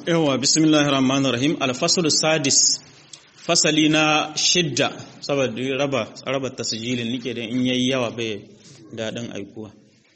yawa bismillahir rahmanir rahim al-fasl sadis fasali na shidda saboda raba raba tasjilin nike da in yayi yawa bai dadin aikuwa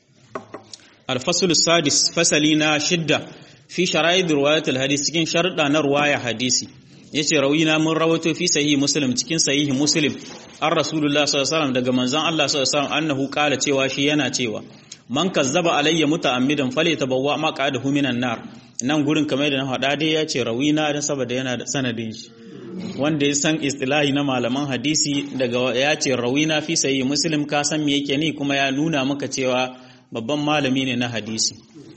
al-fasl sadis fasali na shidda fi shara'id riwayat al-hadith cikin sharuda na riwaya hadisi yace rawina mun rawato fi sahih muslim cikin sahih muslim an rasulullah sallallahu alaihi wasallam daga manzon Allah sallallahu alaihi wasallam annahu qala cewa shi yana cewa man kazzaba alayya muta'ammidan falyatabawwa maq'adahu minan nar nan gurin kamar da na faɗa dai ya ce rawina don saboda yana da sanadin shi wanda ya san istilahi na malaman hadisi daga ya ce rawina fi sayi muslim ka san me yake ni kuma ya nuna maka cewa babban malami ne na hadisi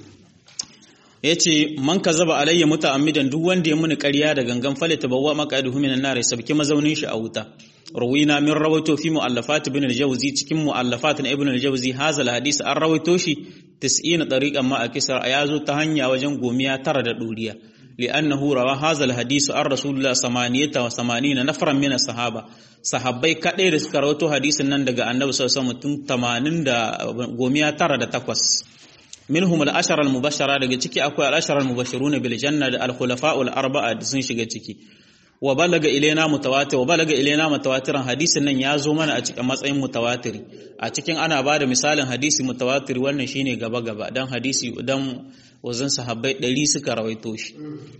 ya ce man ka zaba alayya muta'ammidan duk wanda ya muni ƙarya da gangan fale tabawwa maqaduhu minan nar ya sabki mazaunin shi a wuta rawina min rawaito fi mu'allafat ibn al-jawzi cikin mu'allafat na ibn al-jawzi hazal hadisi an rawaito shi 90 tariqan ma a kisar ya zo ta hanya wajen gomiya tara da duriya li'annahu rawa hazal hadisi an rasulullah samaniyata wa samanina nafran min sahaba sahabbai kadai da suka rawaito hadisin nan daga annabi sallallahu alaihi wasallam tun 80 da gomiya tara da takwas minhum al-ashara al-mubashshara daga ciki akwai al-ashara al-mubashshiruna bil janna da al-khulafa'ul arba'a sun shiga ciki wa balaga ilaina mutawatir wa balaga ilaina mutawatiran hadisin nan ya zo mana a cikin matsayin mutawatiri a cikin ana ba da misalin hadisi mutawatir wannan shine gaba gaba dan hadisi dan wazan sahabbai 100 suka rawaito shi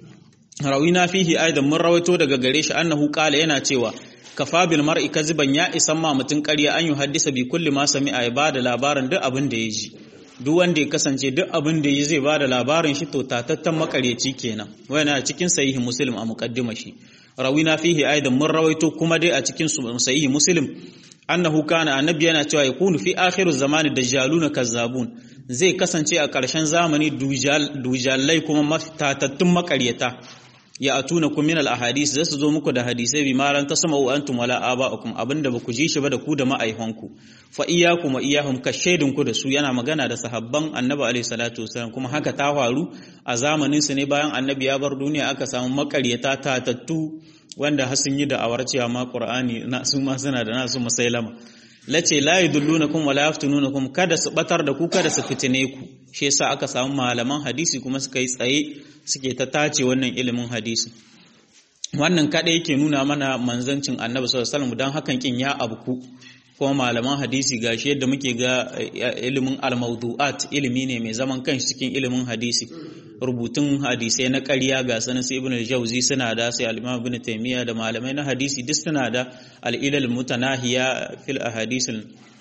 rawina fihi aidan mun rawaito daga gare shi annahu qala yana cewa kafa bil mar'i kaziban ya isan ma mutun ƙarya an yi haddisa bi kulli ma sami'a ya bada labarin duk abin da ya ji duk wanda ya kasance duk abin da ya zai bada labarin shi to tatattan makaryaci kenan wannan cikin sahihi muslim a muqaddima shi rawina fihi aidan mun rawaito kuma dai a cikin sahihi muslim annahu kana annabi yana cewa yakunu fi akhiru zamani dajjaluna kazzabun zai kasance a ƙarshen zamani dujallai kuma matatattun makaryata ya atuna kum min al ahadith zasu zo muku da hadisai bi maran tasma'u antum wala aba'ukum abinda baku ji shi ba da ku da ma'aihanku fa iyyakum wa iyyahum ka shaidun ku da su yana magana da sahabban annabi alaihi salatu wasallam kuma haka ta faru a zamanin su ne bayan annabi ya bar duniya aka samu makaryata tatattu wanda har sun yi da'awar cewa ma qur'ani na su ma suna da nasu musailama lace la yudullunakum wala yaftununakum kada su batar da ku kada su fitine ku shi yasa aka samu malaman hadisi kuma suka yi tsaye suke ta tace wannan ilimin hadisi wannan kada yake nuna mana manzancin annabi sallallahu alaihi wasallam dan hakan kin ya abku kuma malaman hadisi gashi yadda muke ga ilimin al-mawdu'at ilimi ne mai zaman kanshi cikin ilimin hadisi rubutun hadisai na ƙarya ga sanin sai ibn al-jawzi suna da sai al-imam ibn taymiya da malamai na hadisi duk suna da al-ilal mutanahiya fil ahadith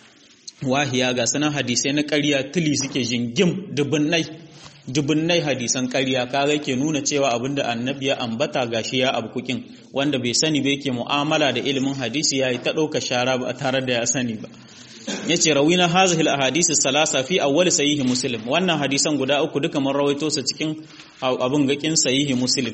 wahiya ga sanin hadisai na ƙarya tili suke jingim dubunnai dubunnai hadisan ƙarya kaga ke nuna cewa abinda annabi ya ambata gashi ya abkukin wanda bai sani ba yake mu'amala da ilimin hadisi yayi ta ɗauka shara ba tare da ya sani ba yace rawina hazihi al-ahadith salasa fi awwal sahih muslim wannan hadisan guda uku duka mun rawaito su cikin abun gakin sahih muslim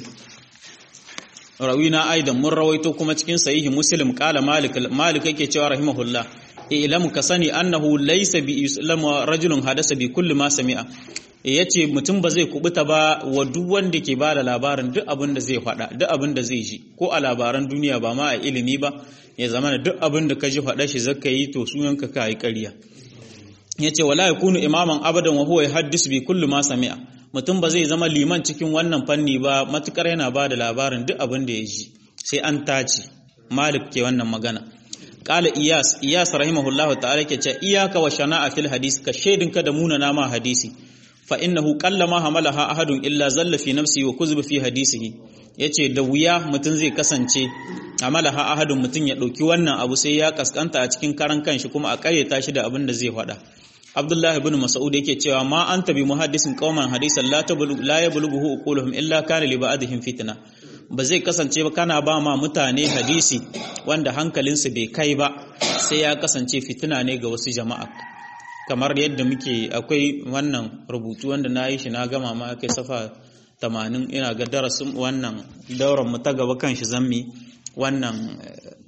rawina aidan mun rawaito kuma cikin sahih muslim qala malik malik yake cewa rahimahullah ilam ka sani annahu laysa bi islam rajulun hadasa bi kulli ma sami'a yace mutum ba zai kubuta ba wa duk wanda ke bada labarin duk abin da zai faɗa duk abin da zai ji ko a labaran duniya ba ma a ilimi ba ya zama da duk abin da ka ji faɗa shi zaka yi to sunanka ka yi ƙarya ya ce wala yakunu imaman abadan wa huwa yahaddis bi kulli ma sami'a mutum ba zai zama liman cikin wannan fanni ba matukar yana ba da labarin duk abin da ya ji sai an tace malik ke wannan magana qala iyas iyas rahimahullahu ta'ala ke ce iyaka wa shana'a fil hadisi ka shaidinka da munana ma hadisi fa innahu qallama hamalaha ahadun illa zalla fi nafsihi wa kuzba fi hadisihi yace da wuya mutum zai kasance amalaha ahadun mutum ya dauki wannan abu sai ya kaskanta a cikin karan kanshi kuma a karyata shi da abin da zai faɗa Abdullahi ibn Mas'ud yake cewa ma anta bi muhaddisin qauman hadisan la tablu la yablughu uquluhum illa kana li ba'dihim fitna ba zai kasance ba kana ba ma mutane hadisi wanda hankalinsu bai kai ba sai ya kasance fitina ne ga wasu jama'a kamar yadda muke akwai wannan rubutu wanda na yi shi na gama ma kai safa tamanin ina ga darasin wannan dauran mu ta gaba kan shi zammi wannan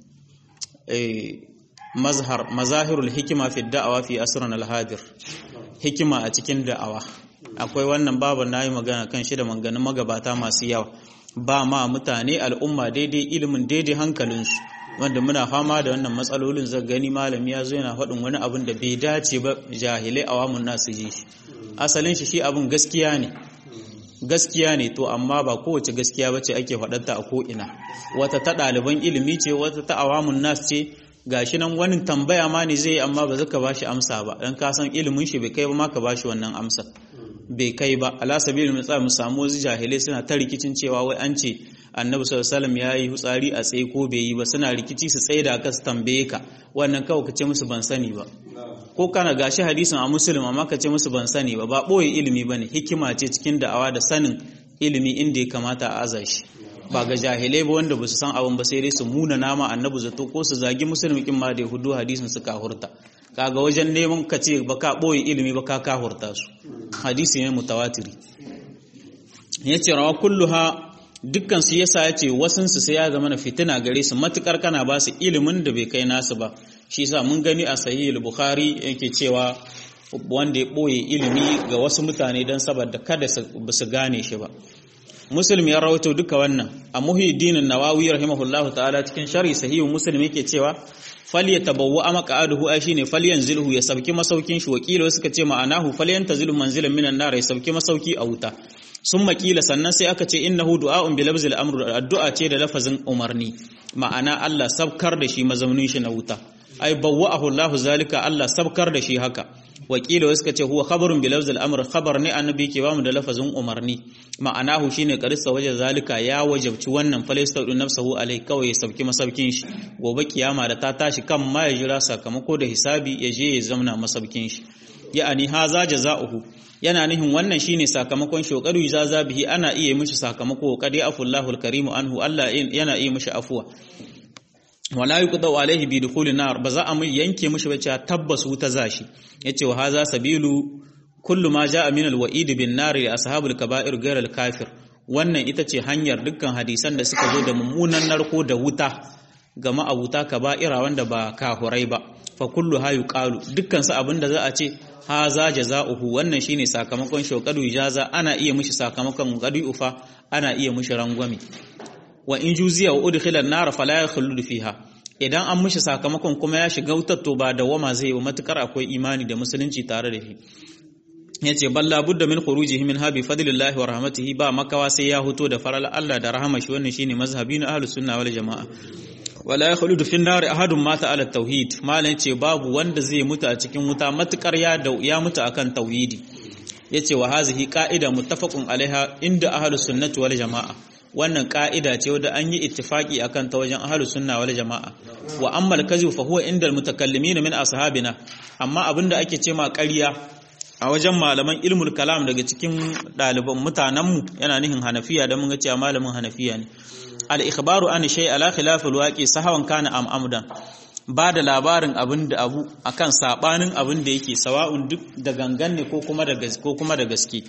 mazhar mazahirul hikima fi da'awa fi asran al-hadir hikima a cikin da'awa akwai wannan babu nayi magana kan shi da manganin magabata masu yawa ba ma mutane al'umma daidai ilimin daidai hankalinsu wanda muna fama da wannan matsalolin zai gani malami ya zo yana faɗin wani abin da bai dace ba jahilai awamun nasu ji shi asalin shi shi abin gaskiya ne gaskiya ne to amma ba kowace gaskiya bace ake faɗarta a ko'ina wata ta ɗaliban ilimi ce wata ta awamun nas ce gashi nan wani tambaya ma ne zai amma ba zaka bashi amsa ba dan ka san ilimin shi bai kai ba ma ka bashi wannan amsa bai kai ba ala sabilil misal mu samu wasu jahilai suna ta rikicin cewa wai an ce annabi sallallahu alaihi wasallam yayi hutsari a tsaye ko bai yi ba suna rikici su tsaye da ka su tambaye ka wannan kawai ka ce musu ban sani ba ko kana gashi hadisin a muslim amma ka ce musu ban sani ba ba boye ilimi bane hikima ce cikin da'awa da sanin ilimi inda ya kamata a aza shi ba ga jahilai ba wanda ba su san abin ba sai dai su muna nama annabi zato ko su zagi musulmi kin ma da hudu hadisin su kahurta kaga wajen neman ka ce ba ka boye ilimi ba ka kahurta su hadisi ne mutawatiri yace rawa kulluha dukkan su yasa yace wasun su sai ya zama na fitina gare su matukar kana ba su ilimin da bai kai nasu ba shi yasa mun gani a sahih al-bukhari yake cewa wanda ya boye ilimi ga wasu mutane dan saboda kada su gane shi ba muslim ya rawaito duka wannan a muhiddin nawawi rahimahullahu ta'ala cikin sharhi sahih muslim yake cewa falyatabawwa amqa'aduhu ai shine falyanzilhu ya sauki masaukin shi wakilo suka ce ma'anahu falyantazilu manzilan minan nar ya sauki masauki a wuta sun makila sannan sai aka ce innahu du'a'un bi labzil amr addu'a ce da lafazin umarni ma'ana Allah sabkar da shi mazaunin shi na wuta ai bawwa'ahu Allah zalika Allah sabkar da shi haka wakila suka ce huwa khabarun bi lafzil amr khabar ne annabi ke bamu da lafazin umarni ma'anahu shine qarissa waje zalika ya wajabci wannan falastaudu nafsahu alai kawai ya sauki masaukin shi gobe kiyama da ta tashi kan ma ya jira sakamako da hisabi ya je ya zamna masaukin shi ya'ani haza jaza'uhu yana nihin wannan shine sakamakon shokadu jaza bihi ana iya mishi sakamako qadi afullahu alkarimu anhu Allah yana iya mishi afuwa wala yuqda alaihi bi dukhulin nar ba za a mai yanke mishi bace tabbas wuta zashi yace wa haza sabilu kullu ma jaa min alwa'id bin nar li ashabul kaba'ir ghayr alkafir wannan ita ce hanyar dukkan hadisan da suka zo da mummunan narko da wuta ga ma'abuta kaba'ira wanda ba kahurai ba fa kullu ha yuqalu dukkan su abinda za a ce haza jaza'uhu wannan shine sakamakon shokadu ijaza ana iya mishi sakamakon qadi ufa ana iya mishi rangwame wa in juziya wa udkhila an-nar fala yakhulud fiha idan an mishi sakamakon kuma ya shiga wutar to ba da wama zai ba matukar akwai imani da musulunci tare da shi yace balla budda min khurujihi min habi fadlillahi wa rahmatihi ba makawa sai ya huto da faral Allah da rahama shi wannan shine mazhabi na ahlus sunna wal jamaa wala yakhludu fi an-nar ahadun mata ala tauhid malan ce babu wanda zai mutu a cikin wuta matukar ya ya mutu akan tauhidi yace wa hazihi qa'ida muttafaqun alaiha inda ahlus sunnati wal jamaa wannan ka'ida ce wadda an yi ittifaki akan ta wajen ahlus sunna wal jamaa wa amma al-kadhib fa huwa inda al-mutakallimin min ashabina amma abinda ake ce ma ƙarya a wajen malaman ilmul kalam daga cikin ɗaliban mutanenmu yana nihin hanafiya da mun ga cewa malamin hanafiya ne al-ikhbaru an shay ala khilaf al-waqi sahawan kana am amdan ba da labarin abin da abu akan sabanin abin da yake sawa'un duk da gangan ne ko kuma da gaske ko kuma da gaske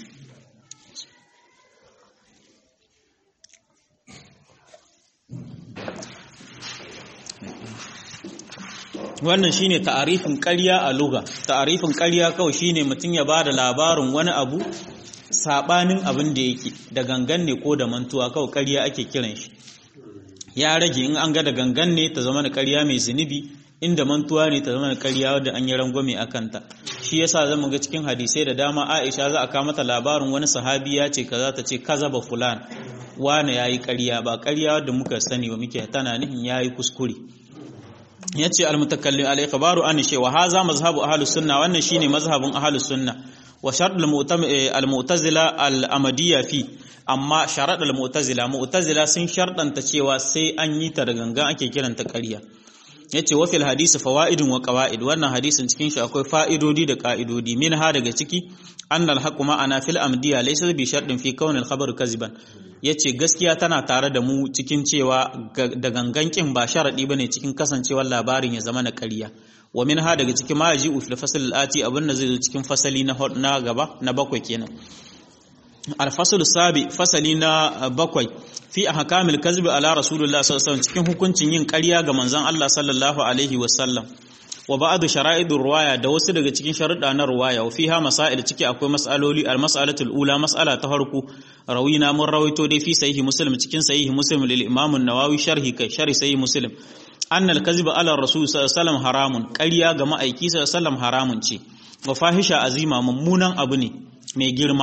wannan shine ta'arifin ƙarya a lugha ta'arifin ƙarya kawai shine mutum ya bada labarin wani abu sabanin abin da yake da gangan ne ko da mantuwa kawai ƙarya ake kiran shi ya rage in an ga da gangan ne ta zama da ƙarya mai zunubi inda mantuwa ne ta zama da ƙarya wadda an yi rangwame a kanta shi yasa zamu ga cikin hadisai da dama Aisha za a kawo mata labarin wani sahabi ya ce kaza ta ce kaza ba fulan wane yayi ƙarya ba ƙarya wadda muka sani wa muke tana nihin yayi kuskure yace al-mutakallim al-ikhbaru an shay wa hadha mazhabu ahlus sunna wannan shine mazhabin ahlus sunna wa shart al-mu'tazila al-amadiyya fi amma sharat al-mu'tazila mu'tazila sun sharɗanta cewa sai an yi ta da gangan ake kiranta ƙarya yace wa fil hadisi fawaidun wa qawaid wannan hadisin cikin shi akwai fa'idodi da ka'idodi minha daga ciki annal haqqu ma'ana fil amdiya laysa bi shartin fi kaunil khabar kaziban yace gaskiya tana tare da mu cikin cewa da gangankin ba sharadi bane cikin kasancewar labarin ya zama na ƙarya wa minha daga cikin ma yaji fil fasl al ati abin da zai zo cikin fasali na na gaba na bakwai kenan alfasul sabi fasali na bakwai fi ahkamil kazb ala rasulullah sallallahu alaihi cikin hukuncin yin ƙarya ga manzon Allah sallallahu alaihi wasallam wa ba'd shara'idur ruwaya da wasu daga cikin sharuɗa na ruwaya wa fiha masail ciki akwai mas'aloli al mas'alatul ula mas'ala ta farko rawina mun rawaito dai fi sahihi muslim cikin sahihi muslim lil imam an-nawawi sharhi kai sharhi sahihi muslim anna al kazb ala rasul sallallahu alaihi wasallam haramun ƙarya ga ma'aiki sallallahu alaihi wasallam haramun ce wa fahisha azima mummunan abu ne mai girma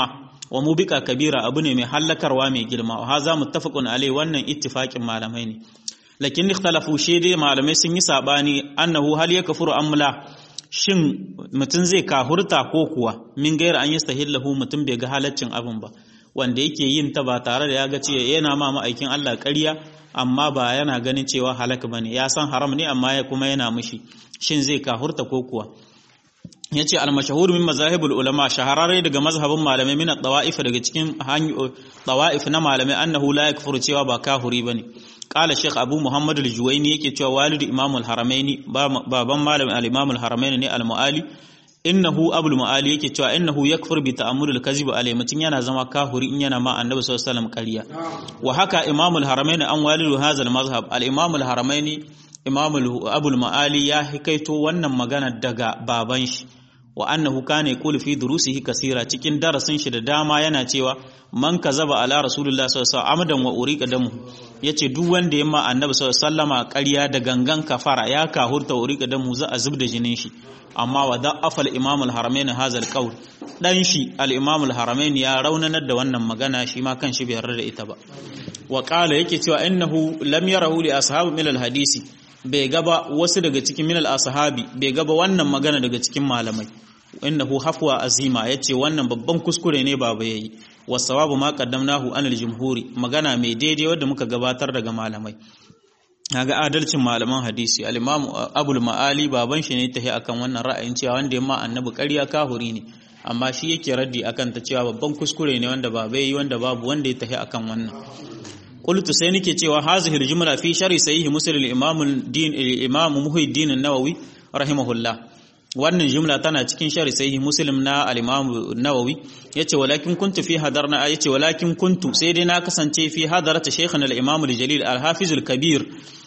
wa mubika kabira abu ne mai hallakarwa mai girma wa haza muttafaqun alai wannan ittifaqin malamai ne lakin ikhtalafu shi dai malamai sun yi sabani annahu hal yakfuru amla shin mutum zai kahurta ko kuwa min gaira an yastahillahu mutum bai ga halaccin abin ba wanda yake yin ta ba tare da ya ga cewa yana ma ma'aikin Allah ƙarya amma ba yana ganin cewa halak bane ya san haram ne amma ya kuma yana mishi shin zai kahurta ko kuwa yace al-mashhur min mazahibul ulama shahararre daga mazhabin malamai min at-tawa'if daga cikin tawa'if na malamai annahu la yakfuru cewa ba kahuri bane qala shaykh abu muhammad al-juwayni yake cewa walid imam al-haramaini baban malamin al-imam al-haramaini ne al-muali innahu abul muali yake cewa innahu yakfur bi ta'ammul al-kadhib alayhi mutun yana zama kahuri in yana ma annabi sallallahu alaihi wasallam ƙarya wa haka imam al-haramaini an walidu hadha al-mazhab al-imam al-haramaini imam abul muali ya hikaito wannan magana daga baban shi wa annahu kana yaqulu fi durusihi kaseera cikin darasin shi da dama yana cewa man kazaba ala rasulullah sallallahu alaihi wasallam amdan wa uriqa damu yace duk wanda yamma annabi sallallahu alaihi wasallama ƙarya da gangan kafara ya kahurta uriqa damu za a zubda jinin shi amma wa da'afa al-imam al-haramain hadha al-qawl dan shi al-imam al-haramain ya raunanar da wannan magana shi ma kan shi bai yarda da ita ba wa qala yake cewa innahu lam yarahu li ashabi min al-hadisi bai gaba wasu daga cikin min al-ashabi bai gaba wannan magana daga cikin malamai innahu hafwa azima yace wannan babban kuskure ne baba yayi wasawabu ma qaddamnahu anil jumhuri magana mai daidai wanda muka gabatar daga malamai kaga adalcin malaman hadisi al-imam abul maali baban shi ne tahi akan wannan ra'ayin cewa wanda yamma annabi ƙarya kahuri ne amma shi yake raddi akan ta cewa babban kuskure ne wanda baba yayi wanda babu wanda ya tahi akan wannan qultu sai nake cewa hazihi al-jumla fi sharhi sahih muslim al-imam din al-imam muhyiddin an-nawawi rahimahullah wannan jumla tana cikin shari sahih muslim na al-imam nawawi yace walakin kuntu fi hadarna yace walakin kuntu sai dai na kasance fi hadarata shaykhana al-imam al-jalil al-hafiz al-kabir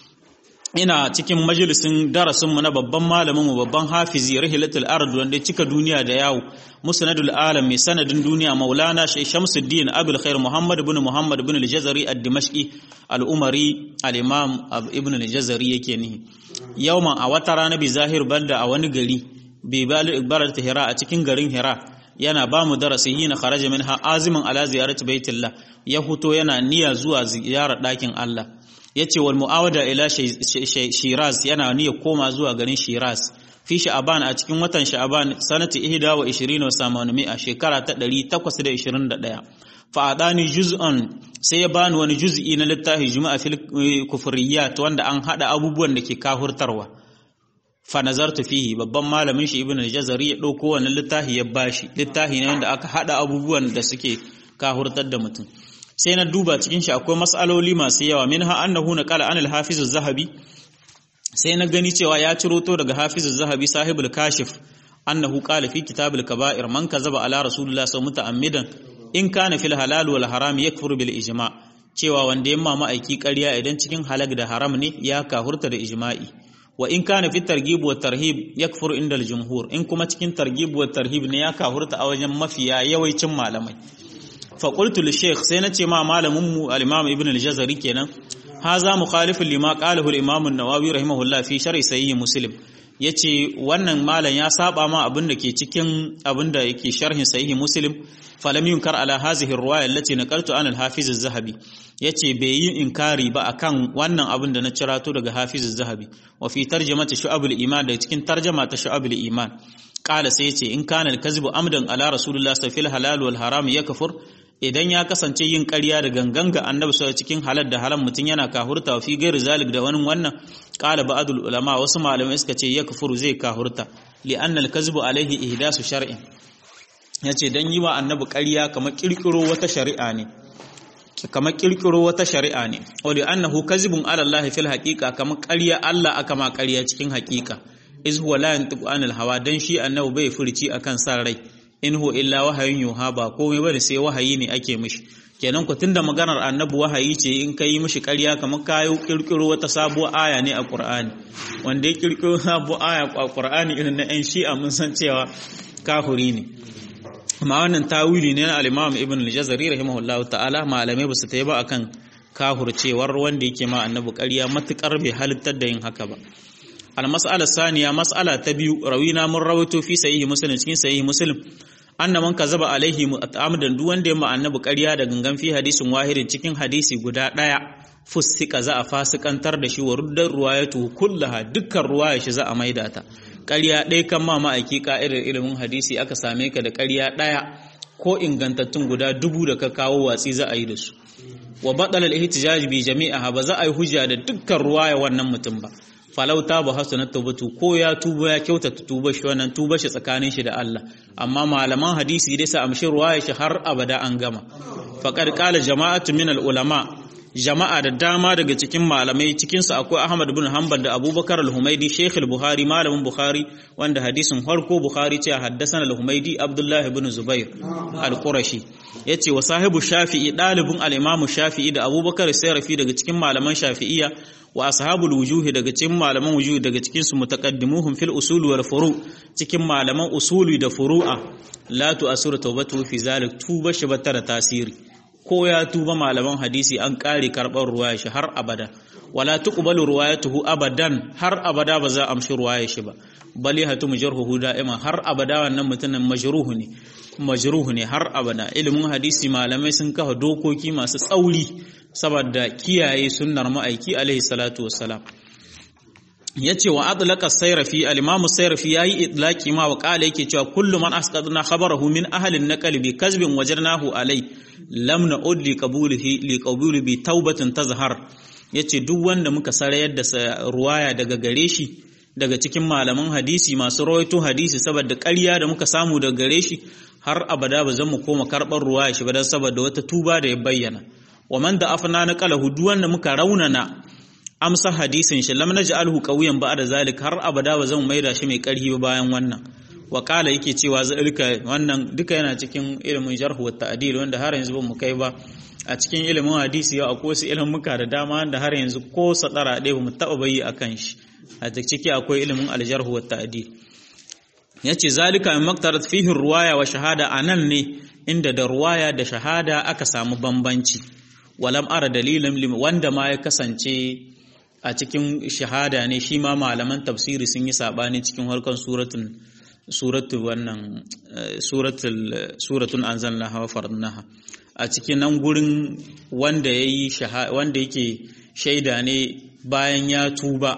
ina cikin majalisin darasin mu na babban malamin mu babban hafizi rihlatul ard wanda ya cika duniya da yawo musnadul alam mai sanadin duniya maulana shay shamsuddin abul khair muhammad ibn muhammad ibn al-jazari ad-dimashqi al-umari al-imam ibn al-jazari yake ni yawman a wata rana bi zahir banda a wani gari bi barar ta hira a cikin garin hira yana ba mu darasi hina kharaja minha azimin ala ziyarati baitillah ya huto yana niyya zuwa ziyarar ɗakin Allah yace wal muawada ila shiraz yana niyya koma zuwa garin shiraz fi sha'aban a cikin watan sha'aban sanati 21 wa samanumi a shekara ta 821 fa adani juz'an sai ya bani wani juz'i na littafi juma'a fil kufriyat wanda an hada abubuwan da ke kahurtarwa fa nazartu fihi babban malamin shi ibnu al-jazari ya dauko wannan littafi ya bashi littafi ne wanda aka hada abubuwan da suke kahurtar da mutum sai na duba cikin shi akwai mas'aloli masu yawa minha annahu naqala an al-hafiz az-zahabi sai na gani cewa ya ciro to daga hafiz az-zahabi sahibul kashif annahu qala fi kitab al-kaba'ir man kazaba ala rasulillah sallallahu muta'ammidan in kana fil halal wal haram yakfuru bil ijma' cewa wanda yamma ma'aiki ƙarya idan cikin halak da haram ne ya kahurta da ijma'i wa in kana fi targhib wa tarhib yakfuru inda al-jumhur in kuma cikin targhib wa tarhib ne ya kahurta a wajen mafiya yawancin malamai fa qultu li shaykh sai nace ma malamin mu al-imam ibn al-jazari kenan haza mukhalifun lima qalahu al-imam an-nawawi rahimahullah fi sharh sahih muslim yace wannan malam ya saba ma abin da ke cikin abin da yake sharhin sahih muslim falam yunkar ala hazihi ar-riwaya allati naqaltu an al-hafiz az-zahabi yace bai yi inkari ba akan wannan abin da na cirato daga hafiz az-zahabi wa fi tarjamati shu'abul iman da cikin tarjama ta shu'abul iman qala sai yace in kana al-kadhibu amdan ala rasulillah sallallahu halal wal haram yakfur idan ya kasance yin ƙarya da gangan ga annabi sallallahu cikin halal da haram mutum yana kahurta wa fi gairi zalik da wani wannan qala ba'dul ulama wasu malamai suka ce yakfuru zai kahurta li anna al-kadhibu alaihi ihdasu shar'in yace dan yi wa annabi ƙarya kamar kirkiro wata shari'a ne kamar kirkiro wata shari'a ne wa li annahu kadhibun ala Allah fil haqiqa kamar ƙarya Allah aka ma ƙarya cikin haqiqa iz huwa la yantiqu anil hawa dan shi annabi bai furci akan san rai in hu illa wahayin yuha ba komai bane sai wahayi ne ake mishi kenan ku tunda maganar annabi wahayi ce in kai mishi ƙarya kamar kayo kirkiro wata sabuwar aya ne a Qur'ani wanda ya kirkiro sabuwar aya a Qur'ani irin na ƴan Shi'a mun san cewa kafiri ne amma wannan tawili ne na al-Imam Ibn al-Jazari rahimahullahu ta'ala malamai ba su tayi ba akan kahurcewar wanda yake ma annabi ƙarya matukar bai halittar da yin haka ba المسألة الثانية مسألة تبيو روينا من رويته في سيه مسلم cikin sahih muslim anna man kazaba alaihi mu'tamadan duk wanda ya ma annabi ƙarya da gangan fi hadisin wahidin cikin hadisi guda ɗaya fusika za a fasikantar da shi wa ruddar ruwayatu kullaha dukkan ruwaya shi za a maida ta ƙarya ɗaya kan ma ma'aiki ka'idar ilimin hadisi aka same ka da ƙarya ɗaya ko ingantattun guda dubu da ka kawo watsi za a yi da su wa baɗala al-ihtijaj bi jami'aha ba za a yi hujja da dukkan ruwaya wannan mutum ba falau ta ba hasu na tubatu ko ya tuba ya kyautata tuba shi wannan tuba shi tsakanin shi da Allah amma malaman hadisi dai sa amshi ruwaya shi har abada an gama faqad qala jama'atu min al-ulama jama'a da dama daga cikin malamai cikinsu akwai Ahmad bin Hanbal da Abubakar al-Humaidi Sheikh al-Buhari malamin Bukhari wanda hadisin farko Bukhari ce haddasana al-Humaidi Abdullah ibn Zubair al-Qurashi yace wa sahibu Shafi'i dalibin al-Imam Shafi'i da Abubakar Sayrafi daga cikin malaman Shafi'iyya wa ashabul wujuhi daga cikin malaman wujuhi daga cikin su mutaqaddimuhum fil usul wal furu cikin malaman usuli da furu'a la tu'asiru tawbatu fi zalik tuba shi batara tasiri ko ya tuba malaman hadisi an kare karɓar ruwaya shi har abada wala tuqbalu ruwayatuhu abadan har abada ba za a amshi ruwaya shi ba bali hatu mujarruhu da'ima har abada wannan mutumin majruhu ne majruhu ne har abada ilimin hadisi malamai sun kafa dokoki masu tsauri saboda kiyaye sunnar ma'aiki alaihi salatu wassalam yace wa adlaqa sayrafi al-imam sayrafi yayi idlaqi ma wa qala yake cewa kullu man asqadna khabarahu min ahli an-naql bi kazbin wajadnahu alai lam na'ud li qabulihi li qabuli bi taubatin tazhar yace duk wanda muka sarayar da ruwaya daga gare shi daga cikin malaman hadisi masu rawaito hadisi saboda ƙarya da muka samu daga gare shi har abada ba zan mu koma karɓar ruwaya shi ba dan saboda wata tuba da ya bayyana wa man da afna na qalahu duk wanda muka raunana amsa hadisin shi lam naj'alhu qawiyan ba'da zalik har abada ba zan maida shi mai ƙarfi ba bayan wannan wa kala yake cewa zalika wannan duka yana cikin ilimin jarh wa ta'dil wanda har yanzu ba mu kai ba a cikin ilimin hadisi yau akwai wasu ilimuka da dama wanda har yanzu ko sadara ɗaya ba mu taɓa bayi akan shi a ciki akwai ilimin aljarh wa ta'dil yace zalika min maktarat fihi ruwaya wa shahada anan ne inda da ruwaya da shahada aka samu bambanci walam ara dalilin wanda ma ya kasance a cikin shahada ne shi ma malaman tafsiri sun yi sabani cikin harkar suratun suratu wannan suratul suratun anzalnaha wa farnaha a cikin nan gurin wanda yayi wanda yake shaida ne bayan ya tuba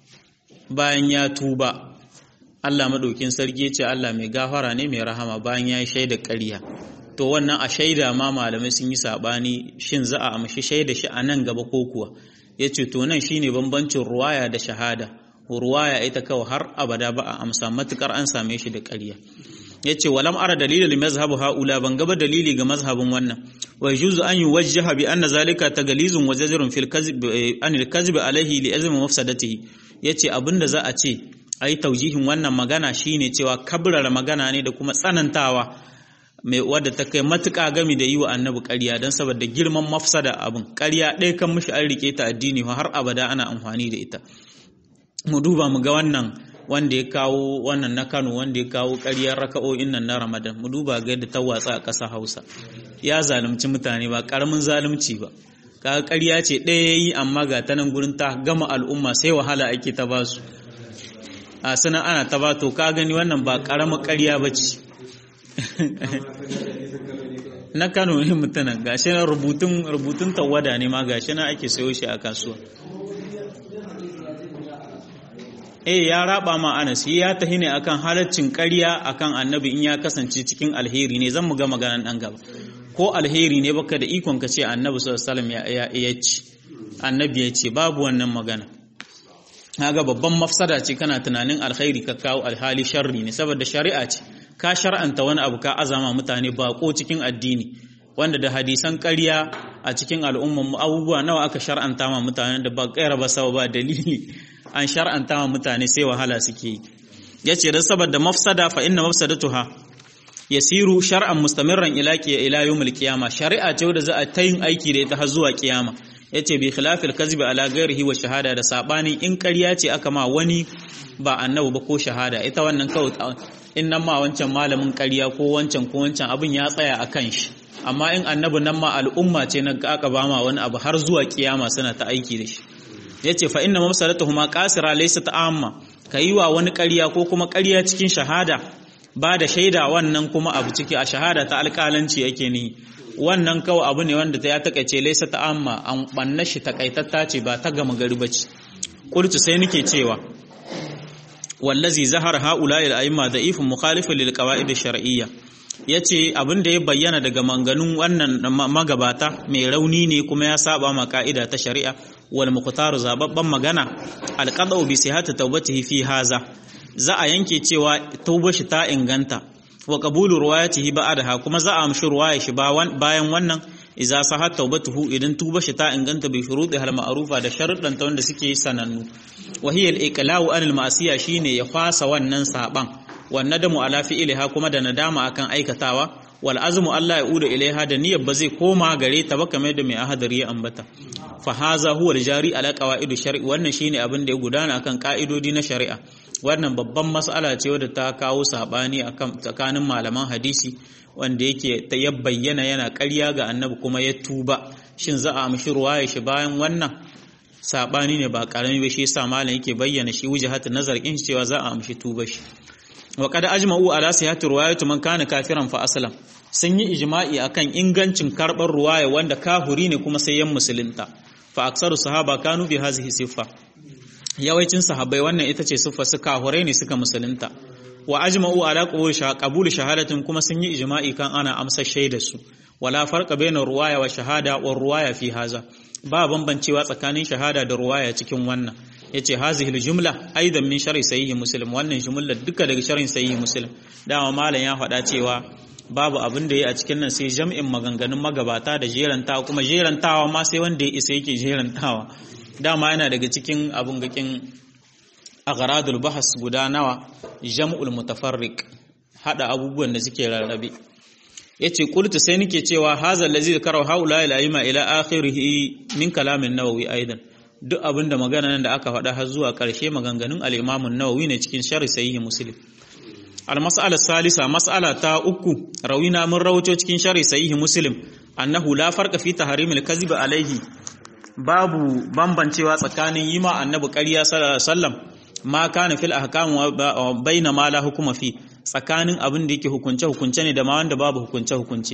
bayan ya tuba Allah madaukin sarki ce Allah mai gafara ne mai rahama bayan ya yi shaida ƙarya to wannan a shaida ma malamai sun yi sabani shin za a amshi shaida shi a nan gaba ko kuwa yace to nan shine bambancin ruwaya da shahada ruwaya ita kawai har abada ba a amsa matukar an same shi da ƙarya yace walam ara dalilin mazhabu haula ban gaba dalili ga mazhabin wannan wa yujuzu an yuwajjaha bi anna zalika tagallizun wa zajrun fil kadhib an al kadhib alayhi li azmi mafsadatihi yace abinda za a ce ai taujihin wannan magana shine cewa kabrara magana ne da kuma tsanantawa mai wadda ta kai matuƙa gami da yi wa annabi ƙarya don saboda girman mafsada abin ƙarya ɗaya kan mushi an rike ta addini har abada ana amfani da ita mu duba mu ga wannan wanda ya kawo wannan na Kano wanda ya kawo ƙaryar raka'o'in nan na Ramadan mu duba ga yadda ta watsa a ƙasa Hausa ya zalunci mutane ba ƙaramin zalunci ba kaga ƙarya ce ɗaya yayi amma ga ta nan gurin ta gama al'umma sai wahala ake ta basu a sanan ana ta ba to ka gani wannan ba ƙaramin ƙarya ba ce na Kano ne mutanen gashi na rubutun rubutun tawada ne ma gashi na ake sayo shi a kasuwa eh ya raba ma Anas ya tahi ne akan halaccin ƙarya akan annabi in ya kasance cikin alheri ne zan mu ga maganan dan gaba ko alheri ne baka da ikon ka ce annabi sallallahu alaihi wasallam ya ya ci annabi ya ce babu wannan magana kaga babban mafsada ce kana tunanin alkhairi ka kawo alhali sharri ne saboda shari'a ce ka shar'anta wani abu ka azama mutane bako cikin addini wanda da hadisan ƙarya a cikin al'umman abubuwa nawa aka shar'anta ma mutane da ba kaira ba ba dalili an shar'anta wa mutane sai wahala suke yi yace dan saboda mafsada fa inna mafsadatuha yasiru shar'an mustamirran ila ila yawmil qiyama shari'a ce wanda za a ta yin aiki da ita har zuwa kiyama yace bi khilafil kazbi ala ghairihi wa shahada da sabani in ƙarya ce aka ma wani ba annabi ba ko shahada ita wannan kawai in nan ma wancan malamin ƙarya ko wancan ko wancan abin ya tsaya a kan shi amma in annabi nan ma al'umma ce na aka ba ma wani abu har zuwa kiyama suna ta aiki da shi ya ce fa inna mafsadatuhuma qasira laysa ta'amma kayi wa wani ƙarya ko kuma ƙarya cikin shahada ba da shaida wannan kuma abu ciki a shahada ta alƙalanci yake ni wannan kawai abu ne wanda ta ya takaice laisa ta amma an banna shi takaitatta ce ba ta gama gari bace qultu sai nake cewa wallazi zahar haula al a'imma da'ifun mukhalifun lil qawaid ash-shar'iyya yace abin da ya bayyana daga manganun wannan magabata mai rauni ne kuma ya saba ma ka'ida ta shari'a wal muqtar zababban magana al-qad'u bi sihhati tawbatihi fi haza za a yanke cewa taubar shi ta inganta wa qabulu ruwayatihi ba'daha kuma za a amshi ruwaya shi bayan wannan idza sahat tawbatuhu idan tuba shi ta inganta bi shuruɗi hal ma'rufa da sharuɗan ta wanda suke sanannu wa hiya al-iqla'u anil ma'siya shine ya fasa wannan saban wan nadamu ala fi'liha kuma da nadama akan aikatawa wal azmu Allah ya uda ilaiha da niyyar ba zai koma gare ta ba kamar da mai ahadari ya ambata fa haza huwa al-jari ala qawaidu shar'i wannan shine abin da ya gudana akan ka'idodi na shari'a wannan babban mas'ala ce wadda ta kawo sabani akan tsakanin malaman hadisi wanda yake ta ya bayyana yana ƙarya ga annabi kuma ya tuba shin za a amshi ruwaya shi bayan wannan sabani ne ba karami ba shi yasa malam yake bayyana shi wujhatu nazar in cewa za a amshi tuba shi wa qad ajma'u ala sihhati ruwayatu man kana kafiran fa aslam sun yi ijma'i akan ingancin karbar ruwaya wanda kafuri ne kuma sai yan musulunta fa aksaru sahaba kanu bi hazihi siffa yawancin sahabbai wannan ita ce siffa su kahurai ne suka musulunta wa ajma'u ala qabul shahadatin kuma sun yi ijma'i kan ana amsa shaidar su wala farqa bainar ruwaya wa shahada wa ruwaya fi haza ba bambancewa tsakanin shahada da ruwaya cikin wannan yace hazihi jumla aidan min sharhi sahih muslim wannan jumla duka daga sharhin sahih muslim dama malam ya faɗa cewa babu abin da ya a cikin nan sai jam'in maganganun magabata da jerantawa kuma jerantawa ma sai wanda ya isa yake jerantawa dama yana daga cikin abun gakin agharadul bahas guda nawa jam'ul mutafarriq hada abubuwan da suke rarrabe yace qultu sai nake cewa hazal ladzi zakara haula ila ima ila akhirih min kalamin nawawi aidan duk abinda magana nan da aka faɗa har zuwa ƙarshe maganganun al-imam an-nawawi ne cikin sharh sahih muslim al-mas'ala salisa mas'ala ta uku rawina mun rawato cikin sharh sahih muslim annahu la farqa fi tahrim al-kadhib alayhi babu bambancewa tsakanin yi ma annabi ƙarya sallam ma kana fil ahkam baina ma la hukuma fi tsakanin abin da yake hukunce hukunce ne da ma wanda babu hukunce hukunce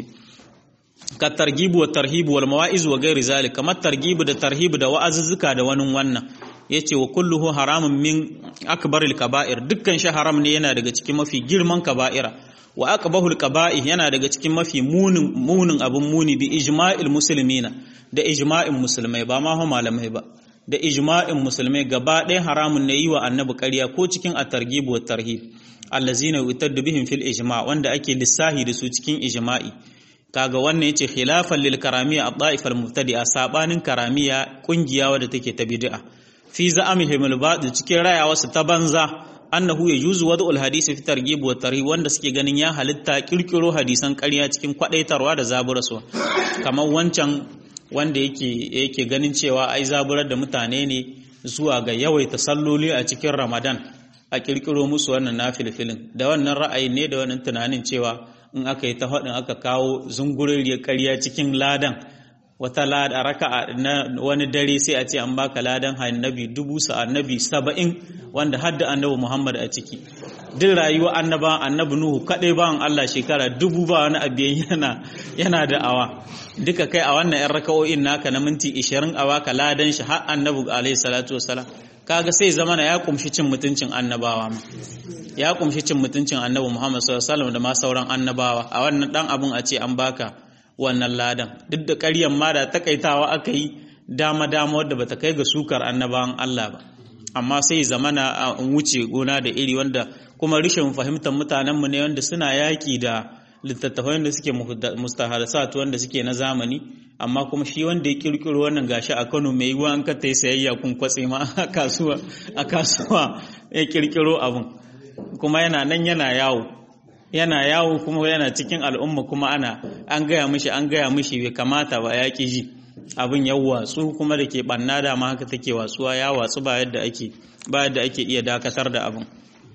ka targibu wa tarhibu wal mawa'iz wa ghairi zalik kamar targibu da tarhibu da wa'azuzzuka da wani wannan yace wa kulluhu haramun min akbaril kaba'ir dukkan shi haram ne yana daga cikin mafi girman kaba'ira wa aqbahul qaba'i yana daga cikin mafi munin munin abun muni bi ijma'il muslimina da ijma'in musulmai ba ma malamai ba da ijma'in musulmai gaba ɗaya haramun ne yi wa annabi ƙarya ko cikin at-targhib wa tarhib allazina yutaddu bihim fil ijma' wanda ake lissahi da su cikin ijma'i kaga wannan yace khilafan lil karamiya ad-da'if al-mubtadi'a sabanin karamiya kungiya wadda take ta bid'a fi za'amihim al-batil cikin rayawa su ta banza annahu yajuzu wad'ul hadisi fi targhib wa tarhib wanda suke ganin ya halitta kirkiro hadisan ƙarya cikin kwadaitarwa da zaburaswa kamar wancan wanda yake yake ganin cewa ai zaburar da mutane ne zuwa ga yawaita salloli a cikin Ramadan a kirkiro musu wannan nafilfilin da wannan ra'ayi ne da wannan tunanin cewa in aka yi ta faɗin aka kawo zunguriyar ƙarya cikin ladan wata lada raka na wani dare sai a ce an baka ladan annabi dubu sa annabi saba'in wanda hadda annabi Muhammad a ciki duk rayuwa annaba annabi Nuhu kadai bawan Allah shekara dubu ba wani abiyan yana yana da awa duka kai a wannan yan raka'o'in naka na minti 20 a baka ladan shi har annabi alaihi salatu wasalam kaga sai zamana ya kumshi cin mutuncin annabawa ma ya kumshi cin mutuncin annabi Muhammad sallallahu alaihi wasallam da ma sauran annabawa a wannan dan abun a ce an baka wannan ladan duk da ƙaryan ma da takaitawa aka yi dama dama wadda bata kai ga sukar annabawan Allah ba amma sai zamana a wuce gona da iri wanda kuma rishin fahimtar mutanen mu ne wanda suna yaki da littattafai da suke mustaharsat wanda suke na zamani amma kuma shi wanda ya kirkiro wannan gashi a Kano mai yiwuwa an ka ta sayayya kun kwatse ma a kasuwa a kasuwa ya kirkiro abun kuma yana nan yana yawo yana yawo kuma yana cikin al'umma kuma ana an gaya mishi an gaya mishi bai kamata ba ya ƙi ji abin ya watsu kuma da ke ɓanna da ma haka take watsuwa ya watsu ba yadda ake ba yadda ake iya dakatar da abin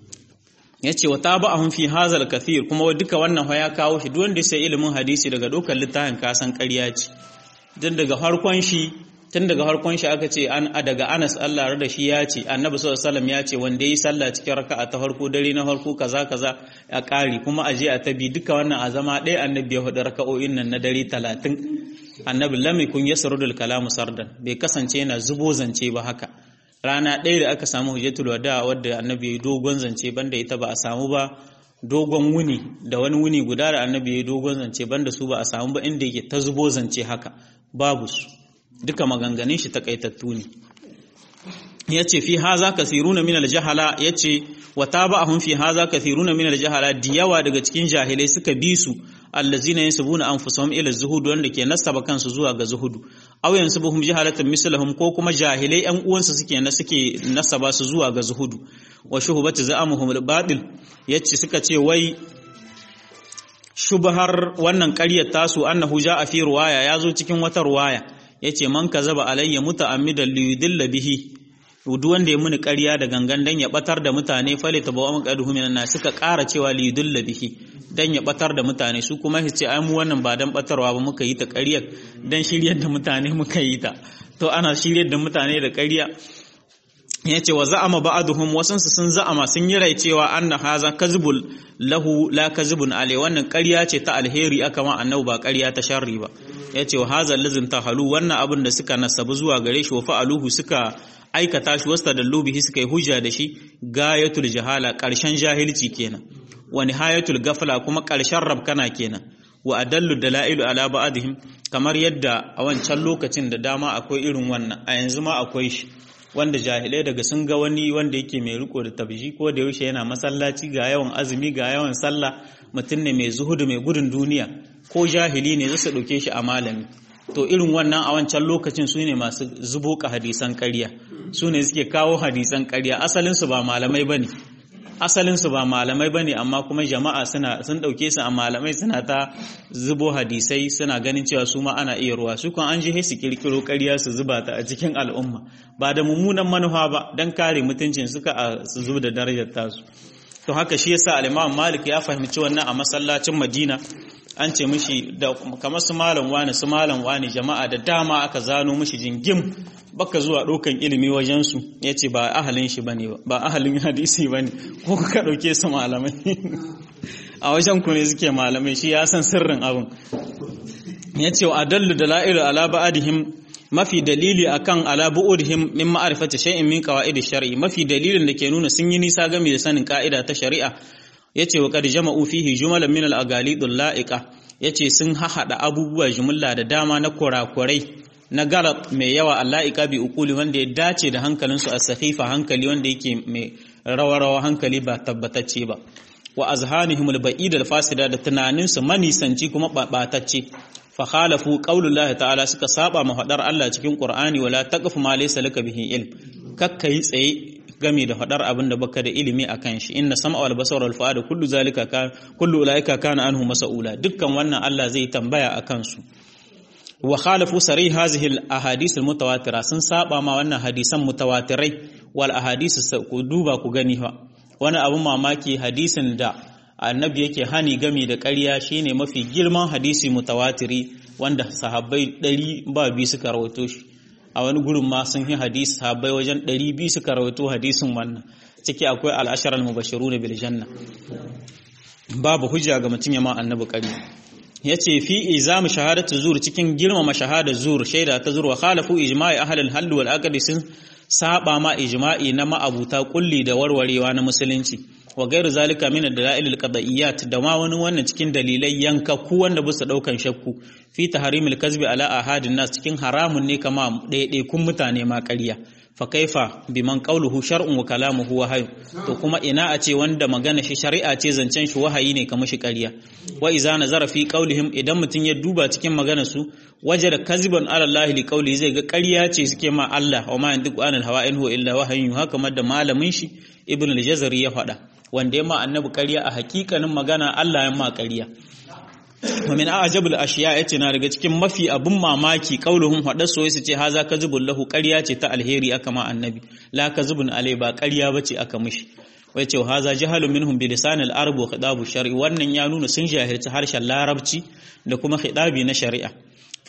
ya ce wa ta ba a fi hazal kathir kuma duka wannan ya kawo shi duk wanda sai ilimin hadisi daga dokar littafin kasan ƙarya ce don daga farkon shi tun daga harkon shi aka ce an daga Anas Allah da shi ya ce Annabi sallallahu alaihi wasallam ya ce wanda yi sallah cikin raka'a ta farko dare na farko kaza kaza a ƙari kuma aje a tabi duka wannan a zama ɗaya Annabi ya hudu raka'o'in nan na dare 30 Annabi lam yakun yasrudul kalamu sardan bai kasance yana zubo zance ba haka rana ɗaya da aka samu hujjatul wada wadda Annabi ya yi dogon zance banda ita ba a samu ba dogon wuni da wani wuni guda da Annabi ya yi dogon zance banda su ba a samu ba inda yake ta zubo zance haka babu su duka maganganun shi takaitattu ne yace fi haza kathiruna min aljahala yace wa taba'ahum fi haza kathiruna min aljahala diyawa daga cikin jahilai suka bi su allazina yansubuna anfusahum ila zuhud wanda ke nasaba kansu zuwa ga zuhudu aw yansubuhum jahalatan mislahum ko kuma jahilai yan uwansu suke na suke nasaba su zuwa ga zuhudu wa shuhbatu za'amuhum albatil yace suka ce wai shubhar wannan ƙaryar tasu annahu ja'a fi ruwaya yazo cikin wata ruwaya yace man kazaba alayya muta'ammidan li yudilla bihi duk wanda ya muni ƙarya da gangan dan ya batar da mutane fale tabawa maqaduhu minan nas suka ƙara cewa li yudilla bihi dan ya batar da mutane su kuma su ce ai mu wannan ba dan batarwa ba muka yi ta ƙaryar dan shiryar da mutane muka yi ta to ana shiryar da mutane da ƙarya yace wa za'ama ba'duhum wasansu sun za'ama sun yi rai cewa anna haza kazbul lahu la kazbun alai wannan ƙarya ce ta alheri aka ma annabi ba ƙarya ta sharri ba yace wa haza lazin tahalu wannan abin da suka nasabu zuwa gare shi wa fa'aluhu suka aikata shi wasta da lubihi suka yi hujja da shi gayatul jahala ƙarshen jahilci kenan wa nihayatul gafla kuma ƙarshen rabkana kenan wa adallu dalailu ala ba'dihim kamar yadda a wancan lokacin da dama akwai irin wannan a yanzu ma akwai shi wanda jahilai daga sun ga wani wanda yake mai riko da tabji ko da yaushe yana masallaci ga yawan azumi ga yawan sallah mutum ne mai zuhudu mai gudun duniya ko jahili ne zai ɗauke shi a malami to irin wannan a wancan lokacin su ne masu zubo ka hadisan ƙarya su ne suke kawo hadisan ƙarya asalinsu ba malamai ba ne asalinsu ba malamai ba ne amma kuma jama'a suna sun ɗauke su a malamai suna ta zubo hadisai suna ganin cewa su ma ana iya ruwa su kan an je su kirkiro ƙarya su zuba ta a cikin al'umma ba da mummunan manufa ba don kare mutuncin suka a su zuba da darajar tasu to haka shi yasa al-Imam Malik ya fahimci wannan a masallacin Madina an ce mishi da kamar su malam wani su malam wani jama'a da dama aka zano mishi jingim baka zuwa ɗaukan ilimi wajen su yace ba ahalin shi bane ba ahalin hadisi bane ko ka dauke su malamai a wajen ku ne suke malamai shi ya san sirrin abin yace wa adallu dalailu ala ba'dihim mafi dalili akan ala bu'udhim min ma'rifati shay'in min qawaid shar'i mafi dalilin da ke nuna sun yi nisa game da sanin ka'ida ta shari'a yace wa qad jama'u fihi jumalan min al-aghalid al-la'iqa yace sun hahada abubuwa jumla da dama na kurakurai na galat mai yawa al-la'iqa bi uquli wanda ya dace da hankalinsu as-sakhifa hankali wanda yake mai rawa-rawa hankali ba tabbatacce ba wa azhanihim al-ba'id al-fasida da tunaninsu manisanci kuma batacce fa khalafu qaulullahi ta'ala suka saba ma fadar Allah cikin Qur'ani wala taqfu ma laysa laka bihi ilm kakkai tsaye game da fadar abin da baka da ilimi akan shi inna sam'a wal basara wal fu'ada kullu zalika ka kullu ulaika kana anhu mas'ula dukkan wannan Allah zai tambaya akan su wa khalafu sari hadhihi al ahadith al mutawatira sun saba ma wannan hadisan mutawatirai wal ahadith ku duba ku gani fa wani abun mamaki hadisin da annabi yake hani gami da ƙarya shine mafi girman hadisi mutawatiri wanda sahabbai ɗari ba biyu suka rawaito shi a wani gurin ma sun yi hadisi sahabbai wajen ɗari biyu suka rawaito hadisin wannan ciki akwai al'ashar al-mubashiru na bil janna babu hujja ga mutum ya ma annabi ƙarya ya ce fi izamu shahadatu zur cikin girmama shahadar zur shaida ta zur wa khalafu ijma'i ahlul hal wal aqd sun saba ma ijma'i na ma'abuta kulli da warwarewa na musulunci wa gairu zalika min ad-dalail al-qad'iyyat da ma wani wannan cikin dalilai yankaku wanda bisa daukan shakku fi tahrimil kazbi ala ahadin nas cikin haramun ne kama ɗaiɗaikun mutane ma ƙarya fa kaifa biman qawluhu shar'un wa kalamuhu wahyu to kuma ina a ce wanda magana shi shari'a ce zancen shi wahayi ne kamar shi ƙarya wa iza nazara fi qawlihim idan mutun ya duba cikin magana su wajada kaziban ala Allah li qawli zai ga ƙarya ce suke ma Allah wa ma yandiku anil hawa in huwa illa wahyun haka da malamin shi ibn al-jazari ya faɗa wanda ya ma annabi ƙarya a hakikanin magana Allah ya ma ƙarya wa min a'jabul ashiya yace na daga cikin mafi abun mamaki qauluhum hada so yace ce haza kazibul lahu ƙarya ce ta alheri aka ma annabi la kazibun alai ba ƙarya bace aka mishi wai ce haza jahalu minhum bi lisan al-arab wa khitabu shar'i wannan ya nuna sun jahilci harshen larabci da kuma khitabi na shari'a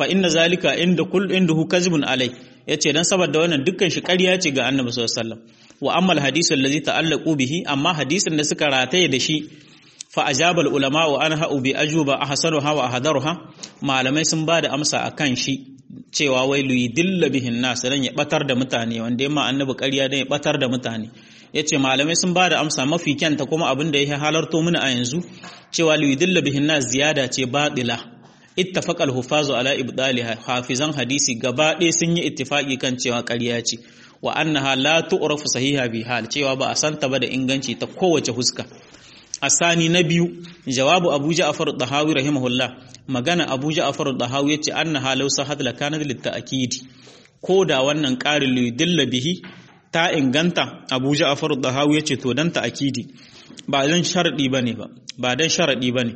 fa inna zalika inda kull indahu kazibun alai yace dan saboda wannan dukkan shi ƙarya ce ga annabi sallallahu alaihi wasallam wa amma alhadisu allazi ta'allaqu bihi amma hadisin da suka rataye da shi fa ajabal ulama wa anha bi ajuba ahsanuha wa ahdaruha malamai sun bada amsa akan shi cewa wai luyidilla bihin nas dan ya batar da mutane wanda yamma annabi ƙarya dan ya batar da mutane yace malamai sun bada amsa mafi kyanta kuma abin da ya halarto mana a yanzu cewa luyidilla bihin nas ziyada ce batila ittafaqa al-hufazu ala ibdaliha hafizan hadisi gaba ɗaya sun yi ittifaki kan cewa ƙarya ce wa annaha la tu'rafu sahiha bi hal cewa ba a santa ba da inganci ta kowace huska asani na biyu jawabu abu ja'far dahawi rahimahullah magana abu ja'far dahawi yace annaha law sahat la kana lit ta'kid ko da wannan qarin li dilla bihi ta inganta abu ja'far dahawi yace to dan ta'kidi ba dan sharadi bane ba ba dan sharadi bane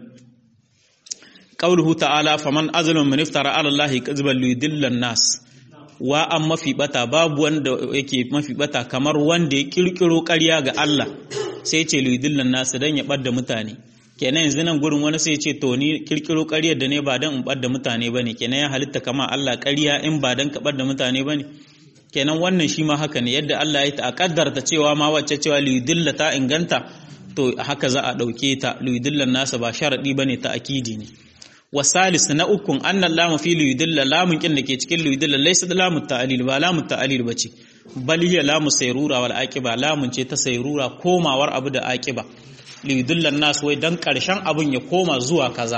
qauluhu ta'ala faman azlamu man iftara ala allahi kadhiban li yudilla nas wa an mafi bata babu wanda yake mafi bata kamar wanda ya kirkiro ƙarya ga Allah sai ce lidillan nasu dan ya ɓadda mutane kenan yanzu nan gurin wani sai ce to ni kirkiro ƙaryar da ne ba dan in ɓadda mutane bane kenan ya halitta kama Allah ƙarya in ba dan ka ɓadda mutane bane kenan wannan shi ma haka ne yadda Allah ya ta kaddarta cewa ma wacce cewa lidilla ta inganta to haka za a ɗauke ta lidillan nasa ba sharadi bane ta akidi ne wasalis na ukun annan lamu fi luyudilla lamun kin da ke cikin luyudilla laysa lamu ta'lil ba lamu ta'lil bace bal hiya lamu sayrura wal aqiba lamun ce ta sayrura komawar abu da aqiba luyudilla nas wai dan karshen abun ya koma zuwa kaza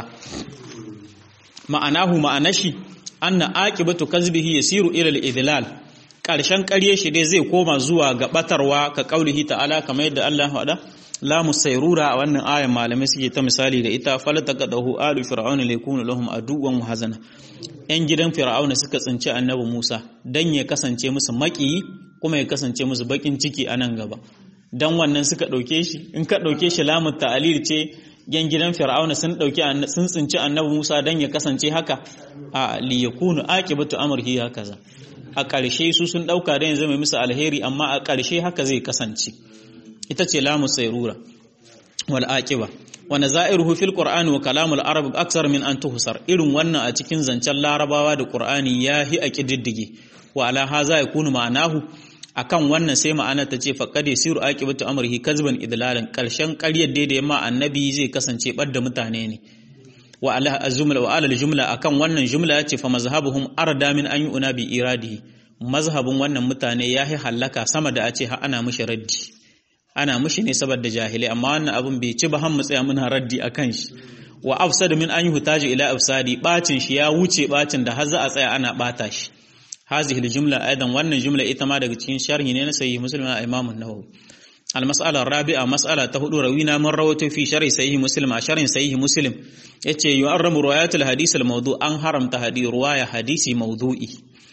ma'anahu ma'anashi anna aqibatu kazbihi yasiru ila al-idlal karshen ƙarye shi dai zai koma zuwa ga batarwa ka kaulihi ta'ala kamar yadda Allah ya faɗa lamu sayrura a wannan ayan malamai suke ta misali da ita falataqadahu alu fir'auna likunu lahum aduwwan wa hazana yan gidan fir'auna suka tsinci annabi Musa dan ya kasance musu maƙiyi kuma ya kasance musu bakin ciki a nan gaba dan wannan suka dauke shi in ka dauke shi lamu ta'lil ce yan gidan fir'auna sun dauki sun tsinci annabi Musa dan ya kasance haka a li yakunu aqibatu amrihi hakaza a ƙarshe su sun dauka da yanzu mai musu alheri amma a ƙarshe haka zai kasance ita ce lamu sayrura wal aqiba wa nazairuhu fil qur'ani wa kalamul arab aksar min an tuhsar irin wannan a cikin zancen larabawa da qur'ani yahi a kididdige wa ala haza yakunu ma'anahu akan wannan sai ma'ana ta ce faqad yasiru aqibatu amrihi kazban idlalan karshen ƙaryar da yamma annabi zai kasance badda mutane ne wa ala azumla wa ala jumla akan wannan jumla yace fa mazhabuhum arda min an yu'na bi iradihi mazhabin wannan mutane yahi hallaka sama da a ce ha ana mishi raddi ana mushi ne saboda jahilai amma wannan abun bai ci ba har mu tsaya muna raddi akan shi wa afsad min an yuhtaji ila afsadi bacin shi ya wuce bacin da har za a tsaya ana bata shi hazihi aljumla aidan wannan jumla ita ma daga cikin sharhi ne na sahih muslim na imam an-nawawi المسألة الرابعة مسألة تهدو روينا من روته في شرح صحيح مسلم شرح صحيح مسلم يتي يؤرم روايات الحديث الموضوع أن حرم تهدي رواية حديث موضوعي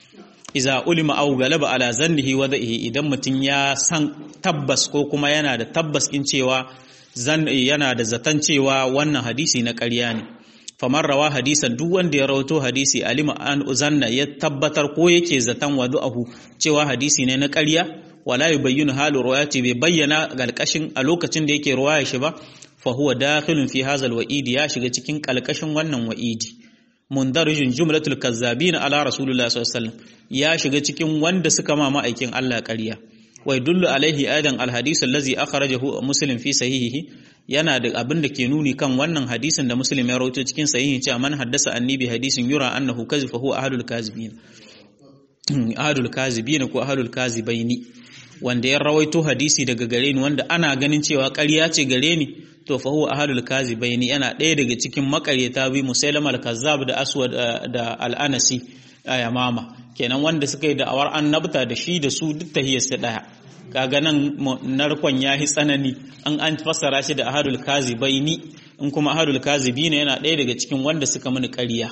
iza ulima au galaba ala zannihi wa dha'ihi idan mutum ya san tabbas ko kuma yana da tabbas in cewa zan yana da zaton cewa wannan hadisi na ƙarya ne famar rawa hadisan duk wanda ya rawato hadisi alima an zanna ya tabbatar ko yake zaton wadu'ahu cewa hadisi ne na ƙarya wala yubayyinu halu riwayati bai bayyana galkashin a lokacin da yake ruwaya shi ba fa huwa dakhilun fi hadha alwa'idi ya shiga cikin kalkashin wannan wa'idi mundarijin jumlatul kazzabin ala rasulullah sallallahu alaihi wasallam ya shiga cikin wanda suka ma ma'aikin Allah ƙarya wai dullu alaihi aidan alhadith allazi akhrajahu muslim fi sahihihi yana da abin da ke nuni kan wannan hadisin da muslim ya rawaito cikin sahihi cewa man haddasa annabi hadisin yura annahu kazif fa huwa ahadul kazibin ahadul kazibin ko ahadul kazibaini wanda ya rawaito hadisi daga gare ni wanda ana ganin cewa ƙarya ce gare ni to fa huwa ahadul kazibaini yana ɗaya daga cikin makaryata bi musailama al-kazzab da aswad da al-anasi a yamama kenan wanda suka yi da'awar annabta da shi da su duk tahiyarsa daya kaga nan narkon yahi tsanani an an fassara shi da ahadul kazibaini in kuma ahadul kazibina yana ɗaya daga cikin wanda suka mini ƙarya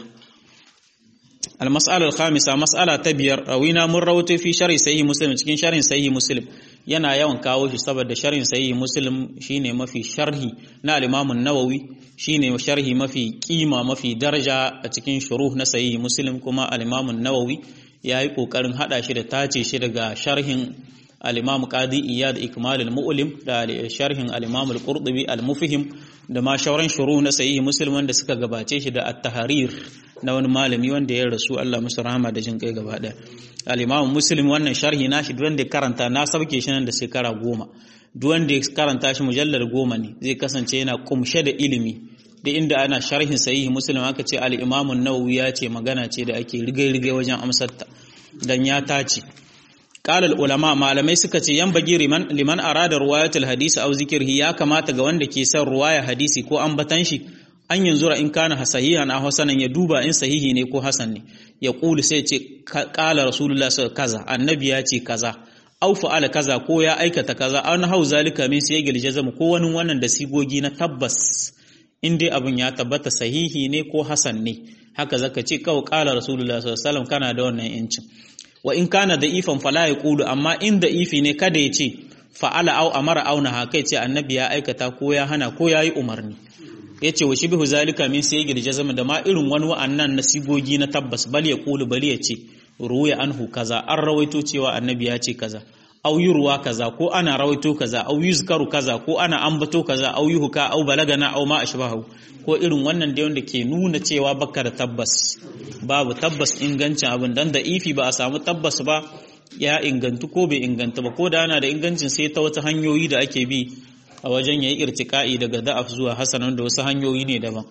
المسألة الخامسة مسألة تبير روينا من روته في شرح صحيح مسلم cikin sharhin sahih muslim yana yawan kawo shi saboda sharhin sahih muslim shine mafi sharhi na al-Imam an-Nawawi shine sharhi mafi kima mafi daraja a cikin shuruh na sahih muslim kuma al-Imam an-Nawawi yayi kokarin hada shi da tace shi daga sharhin al-Imam Qadi Iyad Ikmal al-Mu'lim da sharhin al-Imam al-Qurtubi al-Mufhim da ma shauran shuru na sahihi muslim wanda suka gabace shi da at-tahrir na wani malami wanda ya rasu Allah musu rahama da jin kai gaba daya al-imam muslim wannan sharhi nashi duk wanda ya karanta na sauke shi nan da shekara goma duk wanda ya karanta shi mujallar goma ne zai kasance yana kumshe da ilimi da inda ana sharhin sahihi muslim aka ce al-imam an-nawawi ya ce magana ce da ake rigai-rigai wajen amsarta dan ya tace قال العلماء malamai suka ce yan bagi liman liman arada riwayatul hadisi aw zikrihi ya kamata ga wanda ke son ruwaya hadisi ko ambatan shi an yanzura in kana sahihan aw hasanan ya duba in sahihi ne ko hasan ne ya kulu sai ce qala rasulullah kaza annabi ya ce kaza aw fa'ala kaza ko ya aikata kaza an hau zalika min sai gil jazam ko wani wannan da sigogi na tabbas in dai abin ya tabbata sahihi ne ko hasan ne haka zaka ce kawai qala rasulullah sallallahu alaihi wasallam kana da wannan yancin wa in kana da ifan fala ya kulu amma in da ifi ne kada ya ce fa'ala au amara auna haka ce annabi ya aikata ko ya hana ko ya yi umarni ya ce wa shibihu zalika min sai girje zama da ma irin wani wa'annan na sigogi na tabbas bal ya kulu bali ya ce ruya anhu kaza an rawaito cewa annabi ya ce kaza au yurwa kaza ko ana rawaito kaza au yuzkaru kaza ko ana ambato kaza au yuhka au balagana au ma ashbahu ko irin wannan da wanda ke nuna cewa baka da tabbas babu tabbas ingancin abin dan da ifi ba a samu tabbas ba ya ingantu ko bai inganta ba ko da ana da ingancin sai ta wata hanyoyi da ake bi a wajen yayi irtika'i daga da'af zuwa hasanan da wasu hanyoyi ne daban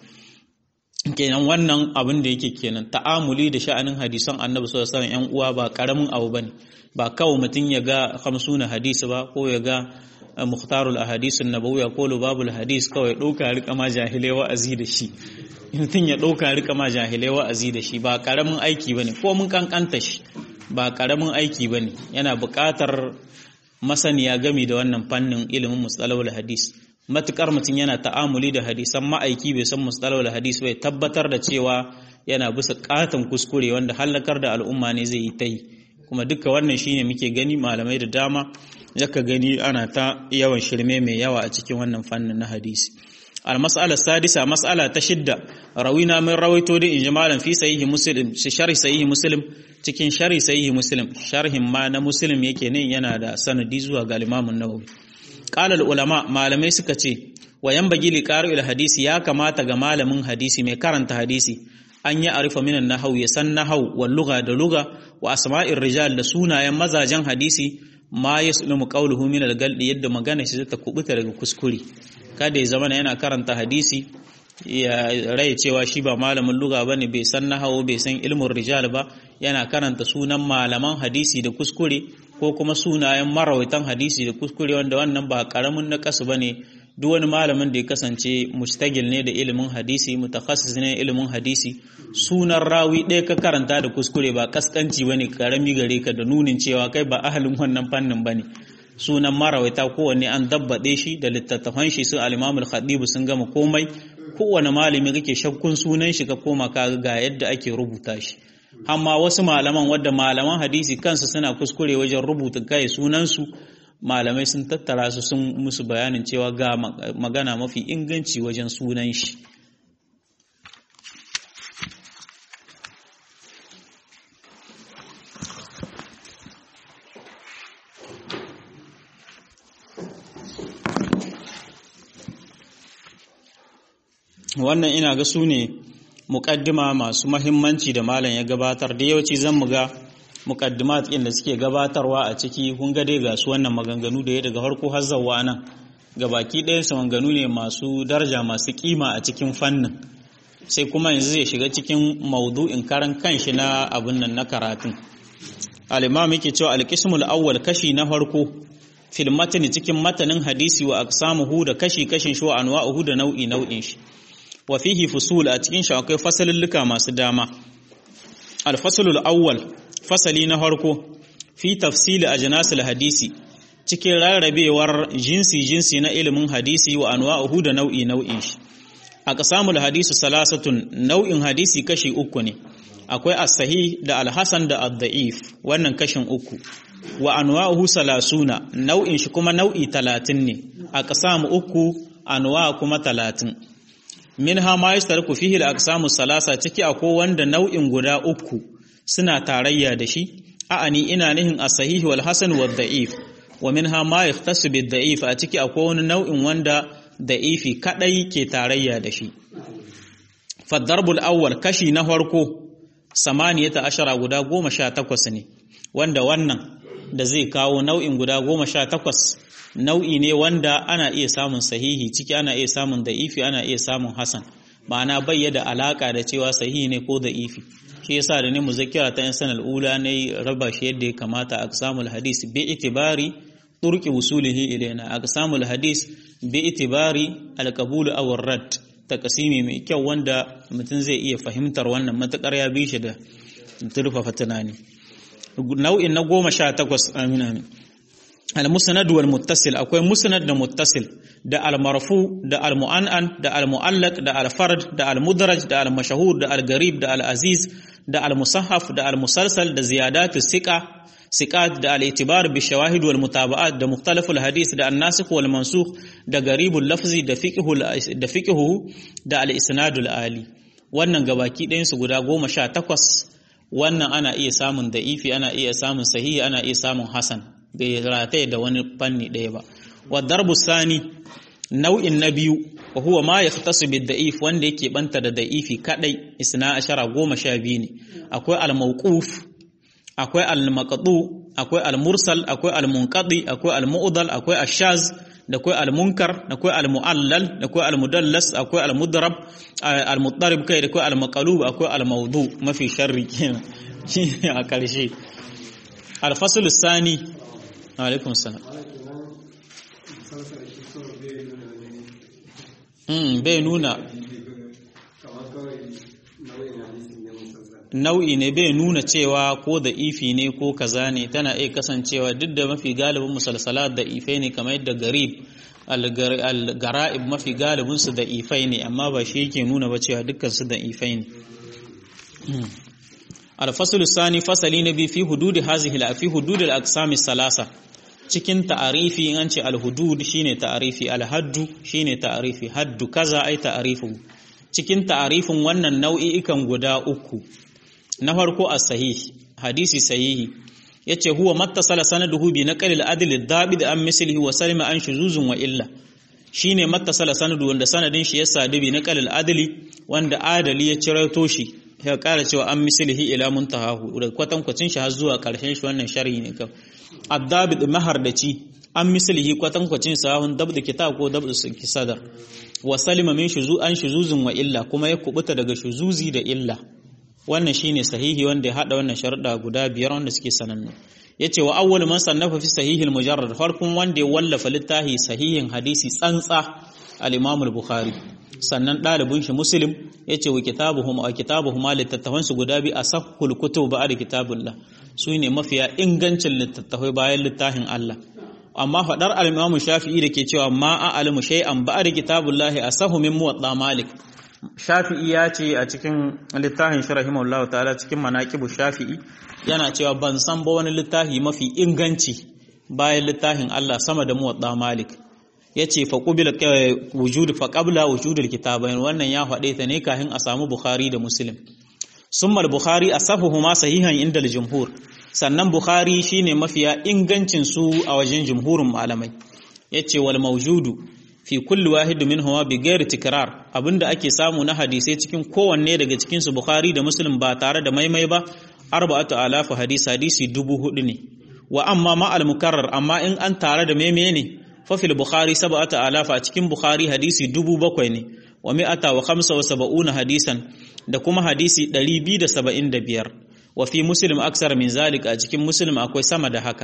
kenan wannan abin da yake kenan ta'amuli da sha'anin hadisan annabi sallallahu alaihi wasallam yan uwa ba karamin abu bane ba kawai mutum ya ga 50 hadisi ba ko ya ga mukhtarul ahadisun nabawiyya ko lubabul hadis kawai ɗauka rika ma jahilai wa'azi da shi mutum ya ɗauka rika ma jahilai wa'azi da shi ba ƙaramin aiki bane ko mun kankanta shi ba ƙaramin aiki bane yana buƙatar masaniya gami da wannan fannin ilimin mustalahul hadis matukar mutum yana ta'amuli da hadisan ma'aiki bai san mustalahul hadis bai tabbatar da cewa yana bisa katon kuskure wanda halakar da al'umma ne zai yi ta yi kuma duka wannan shine muke gani malamai da dama zaka gani ana ta yawan shirme mai yawa a cikin wannan fannin na hadisi al-mas'ala sadisa mas'ala ta shidda rawina min rawaito da inji malam fi sahihi muslim shi sharhi sahihi muslim cikin sharhi sahihi muslim sharhin ma na muslim yake ne yana da sanadi zuwa ga Imam an-Nawawi qala al-ulama malamai suka ce wa yanbaghi li qari'il hadisi ya kamata ga malamin hadisi mai karanta hadisi an yi arifa minan nahau ya san nahau wal lugha da lugha wa asma'ir rijal da sunayen mazajen hadisi ma yaslumu qawluhu min al-galdi yadda magana shi ta kubuta daga kuskure kada ya zama yana karanta hadisi ya rai cewa shi ba malamin lugha bane bai san nahau bai san ilmin rijal ba yana karanta sunan malaman hadisi da kuskure ko kuma sunayen marawaitan hadisi da kuskure wanda wannan ba karamin na kasu bane duk wani malamin da ya kasance mustagil ne da ilimin hadisi mutakassis ne ilimin hadisi sunan rawi ɗaya ka karanta da kuskure ba kaskanci bane karami gare ka da nunin cewa kai ba ahalin wannan fannin bane sunan marawaita kowanne an dabbaɗe shi da littattafan shi su al-Imam al-Khatib sun gama komai kowane malami kake shakkun sunan shi ka koma ka ga yadda ake rubuta shi amma wasu malaman wadda malaman hadisi kansu suna kuskure wajen rubuta kai sunan su malamai sun tattara su sun musu bayanin cewa ga magana mafi inganci wajen sunan shi wannan ina ga su ne muƙaddima masu mahimmanci da malam ya gabatar da yawanci zan mu ga muqaddimat ɗin da suke gabatarwa a ciki kun ga dai ga su wannan maganganu da ya daga farko har zawwa nan baki ɗayan su maganganu ne masu daraja masu kima a cikin fannin sai kuma yanzu zai shiga cikin maudu'in karan kanshi na abin nan na karatun al-imam yake cewa al-qismul awwal kashi na farko fil matni cikin matanin hadisi wa aqsamuhu da kashi kashin shi wa anwa'uhu da nau'i nau'in shi wa fihi fusul a cikin shi akwai fasalulluka masu dama al-faslul awwal fasali na farko fi tafsili ajnasil hadisi cikin rarrabewar jinsi-jinsi na ilimin hadisi wa anwa'uhu da nau'i nau'in shi a qasamul hadisu salasatun nau'in hadisi kashi uku ne akwai as-sahih da al-hasan da ad-da'if wannan kashin uku wa anwa'uhu salasuna nau'in shi kuma nau'i talatin ne a qasamu uku anwa kuma talatin minha ma yastarku fihi al-aqsamu salasa ciki akwai wanda nau'in guda uku suna tarayya da shi a'ani ina nihin as-sahih wal hasan wad da'if wa minha ma yahtasu bid da'if a ciki akwai wani nau'in wanda da ifi kadai ke tarayya da shi faddarbul awwal kashi na farko samaniyata ashara guda goma sha takwas ne wanda wannan da zai kawo nau'in guda goma sha takwas nau'i ne wanda ana iya samun sahihi ciki ana iya samun da ifi ana iya samun hasan ma'ana bayya da alaka da cewa sahihi ne ko da ifi shi yasa da ne muzakkira ta yan sanar ula ne raba shi yadda ya kamata a samun hadis bi itibari turki wusulihi ilaina a samun hadis bi itibari alqabul aw rad takasimi mai kyau wanda mutum zai iya fahimtar wannan matakar ya bi shi da turfafa tunani nau'in na goma sha takwas amina ne al-musnad wal muttasil akwai musnad da muttasil da al-marfu da al-mu'an'an da al-mu'allaq da al-fard da al-mudraj da al-mashhur da al-garib da al-aziz da al-musahhaf da al-musalsal da ziyadat siqa siqat da al-itibar bi shawahid wal mutaba'at da mukhtalaf al-hadith da an-nasikh wal mansukh da garibul lafzi da fiqhu da fiqhu da al-isnad al-ali wannan gabaki ɗayan su guda 18 wannan ana iya samun da'ifi ana iya samun sahihi ana iya samun hasan bai rataye da wani fanni ɗaya ba wa darbu sani nau'in na biyu wa huwa ma yahtasu bid da'if wanda yake banta da da'ifi kadai isna ashara goma sha biyu ne akwai al-mawquf akwai al-maqdu akwai al-mursal akwai al-munqadi akwai al-mu'dal akwai ash-shaz da akwai al-munkar da akwai al-mu'allal da akwai al-mudallas akwai al-mudrab al-muttarib kai da akwai al-maqlub akwai al-mawdu mafi sharri kenan a karshe al-fasl sani alaikum salam bai nuna nau'i ne bai nuna cewa ko da ifi ne ko kaza ne tana iya kasancewa duk da mafi galibin musalsalat da ifai ne kamar yadda garib al-gara'ib mafi galibin su da ifai ne amma ba shi yake nuna ba cewa dukkan su da ifai ne al-fasl sani fasali na bi fi hudud hazihi la fi hudud al-aqsam salasa cikin ta'arifi in an ce al-hudud shine ta'arifi al-haddu shine ta'arifi haddu kaza ai ta'arifu cikin ta'arifin wannan nau'i'ikan guda uku na farko as-sahih hadisi sahihi yace huwa mattasala sanaduhu bi naqli al-adl ad-dabid an mislihi wa salima an shuzuzun wa illa shine mattasala sanadu wanda sanadin shi ya sadu bi naqli al-adli wanda adali ya cirato shi ya kara cewa an mislihi ila muntahahu da kwatankwacin shi har zuwa karshen shi wannan sharhi ne kawai addabid mahardaci an mislihi kwatankwacin sahun dabd kitab ko dabd sadar wa salima min shuzu an shuzuzun wa illa kuma ya kubuta daga shuzuzi da illa wannan shine sahihi wanda ya hada wannan sharuɗa guda biyar wanda suke sanannu yace wa awwal man sannafa fi sahihil mujarrad farkon wanda ya wallafa littafi sahihin hadisi tsantsa al-imam al-bukhari sannan ɗalibin shi muslim yace wa kitabuhum wa kitabuhum littattafan su guda bi asahhul kutub ba'da kitabullah su ne mafiya ingancin littattafai bayan littafin Allah amma faɗar al-imam shafi'i da ke cewa ma a'lamu shay'an ba'da kitabullahi asahu min muwatta malik shafi'i ya ce a cikin littafin shi rahimahullahu ta'ala cikin manaqibu shafi'i yana cewa ban san ba wani littafi mafi inganci bayan littafin Allah sama da muwatta malik yace fa qubila wujud fa qabla wujudul kitabain wannan ya faɗe ta ne kafin a samu bukhari da muslim summa al-bukhari asahuhuma sahihan inda al-jumhur sannan bukhari shine mafiya ingancin su a wajen jumhurin malamai yace wal mawjudu fi kulli wahid minhuma bi ghairi tikrar abinda ake samu na hadisai cikin kowanne daga cikin su bukhari da muslim ba tare da maimai ba arba'atu alafu hadisi hadisi dubu hudu ne wa amma ma al mukarrar amma in an tare da maimai ne fa fil bukhari sab'atu alafu a cikin bukhari hadisi dubu bakwai ne wa mi'ata wa khamsa wa sab'una hadisan da kuma hadisi 275 wa fi muslim aksar min zalika a cikin muslim akwai sama da haka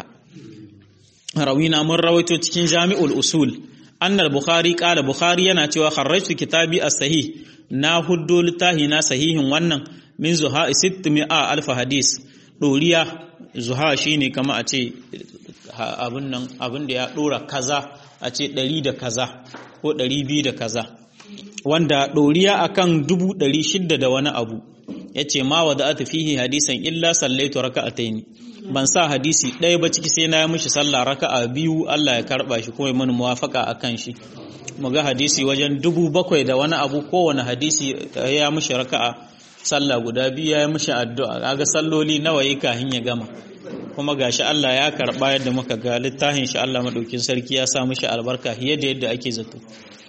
rawina mun rawaito cikin jami'ul usul annal bukhari qala bukhari yana cewa kharrajtu kitabi as-sahih na huddo littahi na sahihin wannan min zuha 600 alf hadis doriya zuha shine kama a ce abun nan abun da ya dora kaza a ce 100 da kaza ko 200 da kaza wanda doriya akan 600 da wani abu yace ma wada'atu fihi hadisan illa sallaitu raka'ataini ban sa hadisi ɗaya ba ciki sai na yi mishi sallah raka'a biyu Allah ya karɓa shi kuma mana muwafaka a kan shi mu ga hadisi wajen dubu bakwai da wani abu kowane hadisi ya mishi raka'a sallah guda biyu ya yi mishi addu'a kaga salloli nawa yi kahin ya gama kuma gashi Allah ya karɓa yadda muka ga littafin shi Allah madaukin sarki ya sa mishi albarka fiye da yadda ake zato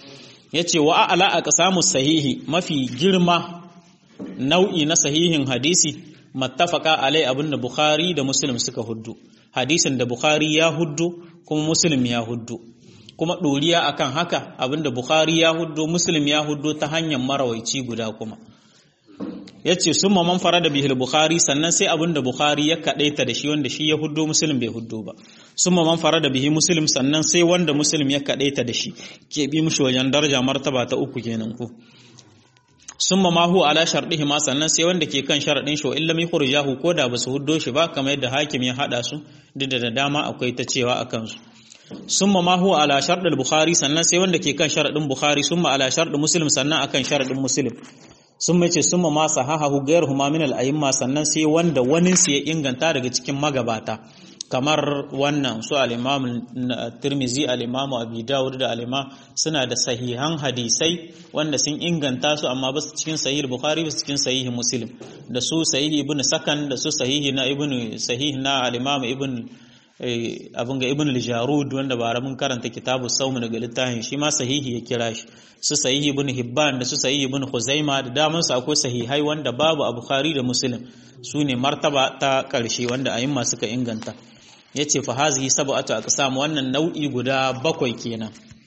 yace wa a'la aqsamu sahihi mafi girma nau'i na sahihin hadisi mattafaka alai abinda Bukhari da Muslim suka huddu hadisin da Bukhari ya huddu kuma Muslim ya huddu kuma ɗoriya akan haka abinda Bukhari ya huddu Muslim ya huddu ta hanyar marawaici guda kuma yace summa man farada bihil Bukhari sannan sai abinda Bukhari ya kadaita da shi wanda shi ya huddu Muslim bai huddu ba summa man farada bihi Muslim sannan sai wanda Muslim ya kadaita da shi ke bi mushi wajen daraja martaba ta uku kenan ko summa ma huwa ala shardihi ma sannan sai wanda ke kan sharadin shi illa mi khurjahu ko da basu huddo shi ba kamar yadda hakim ya hada su duk da dama akwai ta cewa akan su summa ma huwa ala shardil bukhari sannan sai wanda ke kan sharadin bukhari summa ala shardin muslim sannan akan sharadin muslim sun mace summa ma sahahahu ghayruhuma min al a'imma sannan sai wanda wani su ya inganta daga cikin magabata kamar wannan su al-imam Tirmizi al-imam Abi Dawud da al suna da sahihan hadisai wanda sun inganta su amma ba su cikin sahih Bukhari ba su cikin sahih Muslim da su sahih Ibn Sakan da su sahih na Ibn sahih na al-imam Ibn abin ga Ibn al-Jarud wanda ba mun karanta kitabu sawm daga littafin shi ma sahihi ya kira shi su sahih Ibn Hibban da su sahih Ibn Khuzaima da daman su akwai sahihai wanda babu a Bukhari da Muslim su ne martaba ta ƙarshe wanda ayyuma suka inganta ya ce fa hazihi sab'atu aqsam wannan nau'i guda bakwai kenan